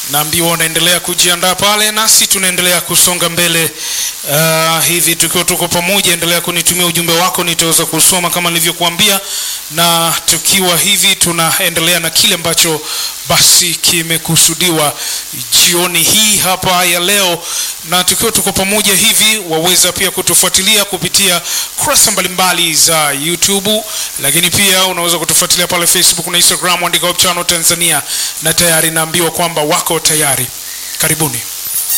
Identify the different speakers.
Speaker 1: naambiwa wanaendelea kujiandaa pale, nasi tunaendelea kusonga mbele uh, hivi tukiwa tuko pamoja. Endelea kunitumia ujumbe wako, nitaweza kusoma kama nilivyokuambia, na tukiwa hivi tunaendelea na kile ambacho basi kimekusudiwa jioni hii hapa ya leo, na tukiwa tuko pamoja hivi, waweza pia kutufuatilia kupitia kurasa mbalimbali za YouTube, lakini pia unaweza kutufuatilia pale Facebook na Instagram, andika Hope Channel Tanzania, na tayari naambiwa kwamba wako tayari. Karibuni.